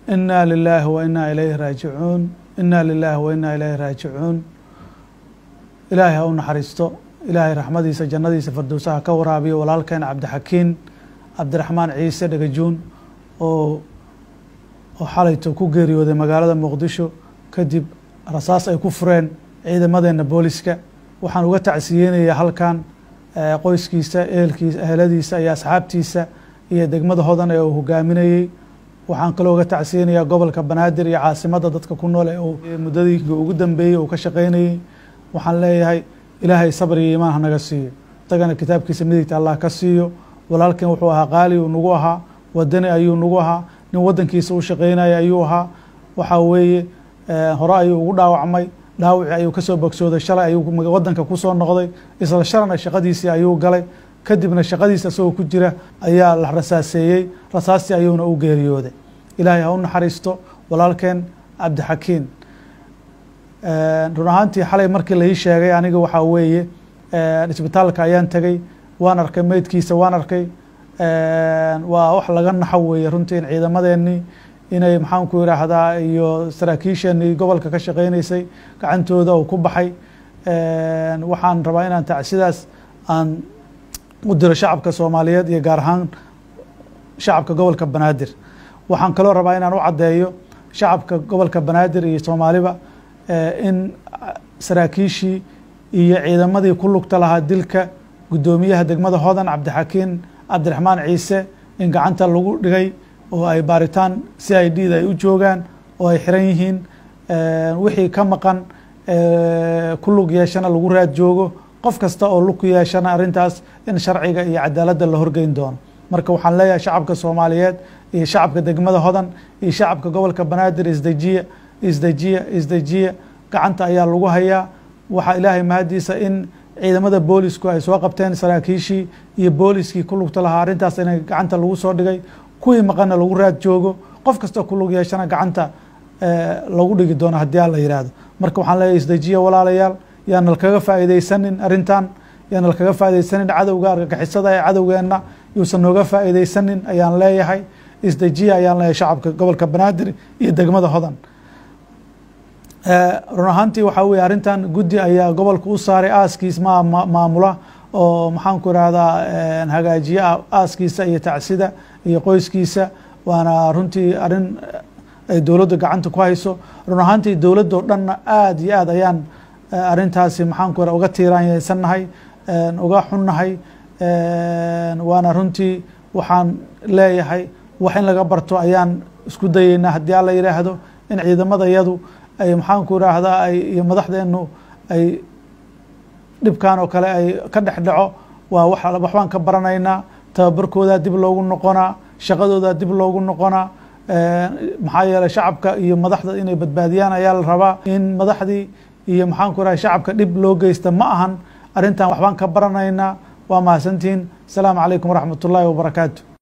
inaa lilaahi wa inaa ilayhi raajicuun inaa lilaahi wa inaa ilayhi raajicuun ilaahay ha u naxariisto ilaahay raxmadiisa jannadiisa fardowsaha ka waraabiyo walaalkeen cabdixakiin cabdiraxmaan ciise dhagajuun oo oo xalayto ku geeriyooday magaalada muqdisho kadib rasaas ay ku fureen ciidamadeena booliska waxaan uga tacsiyeynayaa halkan qoyskiisa ehelkiisa eheladiisa iyo asxaabtiisa iyo degmada hodan ee uu hogaaminayey waxaan kaloo uga tacsiyeynayaa gobolka banaadir iyo caasimadda dadka ku nool ee uu muddadiinka ugu dambeeyey uu ka shaqeynayey waxaan leeyahay ilaahay sabr iyo iimaan hanaga siiyo isagana kitaabkiisa midigta allah ka siiyo walaalkan wuxuu ahaa qaali uu nagu ahaa wadani ayuu nagu ahaa nin waddankiisa u shaqeynaya ayuu ahaa waxaa weeye hore ayuu ugu dhaawacmay dhaawici ayuu kasoo bogsooday shalay ayuu waddanka kusoo noqday isla shalana shaqadiisii ayuu galay kadibna shaqadiisa isagoo ku jira ayaa la rasaaseeyey rasaastii ayuuna u geeriyooday ilaahay ha u naxariisto walaalkeen cabdixakiin run ahaantii xalay markii lai sheegay aniga waxaa weeye isbitaalka ayaan tegey waan arkay meydkiisa waan arkay waa wax laga naxo weeye runtii in ciidamadeenii inay maxaanku yiraahdaa iyo saraakiisheenii gobolka ka shaqeyneysay gacantooda uu ku baxay waxaan rabaa inaan tacsidaas aan u diro shacabka soomaaliyeed iyo gaar ahaan shacabka gobolka banaadir waxaan kaloo rabaa inaan u caddeeyo shacabka gobolka banaadir iyo soomaaliba in saraakiishii iyo ciidamadii ku lugta lahaa dilka guddoomiyaha degmada hodan cabdixakiin cabdiraxmaan ciise in gacanta lagu dhigay oo ay baaritaan c i d da ay u joogaan oo ay xiran yihiin wixii ka maqan ku lug yeeshana lagu raad joogo qof kasta oo lug ku yeeshana arrintaas in sharciga iyo cadaaladda la horgeyn doono marka waxaan leeyahay shacabka soomaaliyeed iyo shacabka degmada hodan iyo shacabka gobolka banaadir isdejiya isdejiya isdejiya gacanta ayaa lagu hayaa waxaa ilaahay mahadiisa in ciidamada boolisku ay soo qabteen saraakiishii iyo booliskii ku lugta lahaa arrintaas in gacanta lagu soo dhigay kuwii maqanna lagu raad joogo qof kasta ku lug yeeshana gacanta lagu dhigi doono haddii aan la yihahdo marka waxaan leeyahay isdejiya walaalayaal yaana lakaga faa'iideysanin arrintan yaana lakaga faa'iideysanin cadowga argagixisada ee cadowgeenna yuusan nooga faa'iideysanin ayaan leeyahay isdejiya ayaan leeyahay shacabka gobolka banaadir iyo degmada hodan run ahaantii waxaa weye arrintan guddi ayaa gobolka u saaray aaskiis ma maamula oo maxaanku irahdaa hagaajiye aaskiisa iyo tacsida iyo qoyskiisa waana runtii arrin ay dowladda gacanta ku hayso run ahaantii dowladdoo dhanna aada iyo aad ayaan arrintaasi maxaanku ira uga tiiraanyeysannahay uga xunnahay waana runtii waxaan leeyahay wax in laga barto ayaan isku dayeynaa haddii alla yidhaahdo in ciidamada yadu ay maxaanku iraahdaa ay iyo madaxdeenu ay dhibkan oo kale ay ka dhex dhaco waa wa waxbaan ka baranaynaa tababarkoodaa dib loogu noqonaa shaqadoodaa dib loogu noqonaa maxaa yeeley shacabka iyo madaxda inay badbaadiyaan ayaa la rabaa in madaxdii iyo maxaanku iraha shacabka dhib loo geysta ma ahan arrintan waxbaan ka baranaynaa waa mahadsantihiin asalaamu calaykum waraxmat ullaahi wabarakaatu